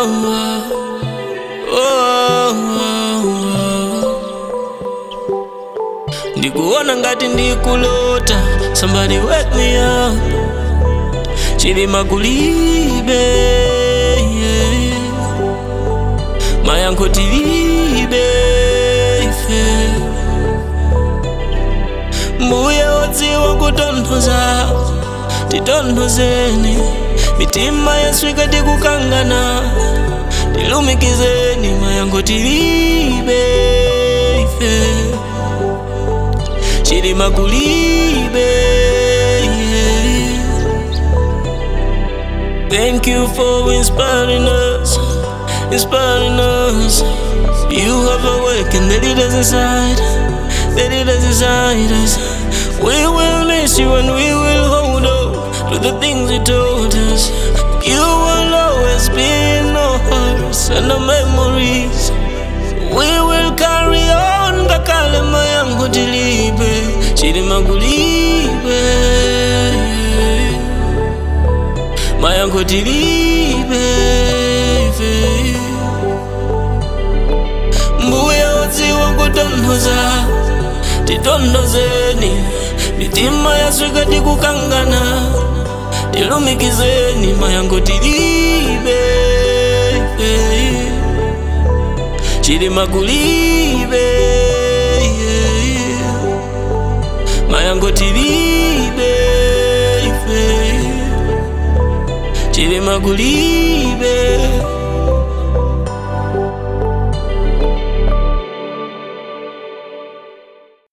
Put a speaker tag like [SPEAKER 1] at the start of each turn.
[SPEAKER 1] oh, ndikuona ngati ndikulota somebody wake me up chilima kulibe yeah. mayankho tilibe ife mbuye wodziwa kutonthoza titonthozeni mitima yesu ikati kukangana tilumikizeni mayankho tilibe ife chilima kulibe yeah. Thank you for inspiring us, inspiring us. You have awakened the leaders inside, the leaders inside us. We will miss you and we will hold on to the things you told us. You will always be in our hearts and our memories. We will carry on ngakale mayango tilibe, chilima kulibe. mayankho tilibe ife mbuye wodziwa kutonthoza titonthozeni mitima yaswika tikukangana tilumikizeni mayankho tilibe ife chilima kulibe yeah. mayankho tilibe ife chilima kulibe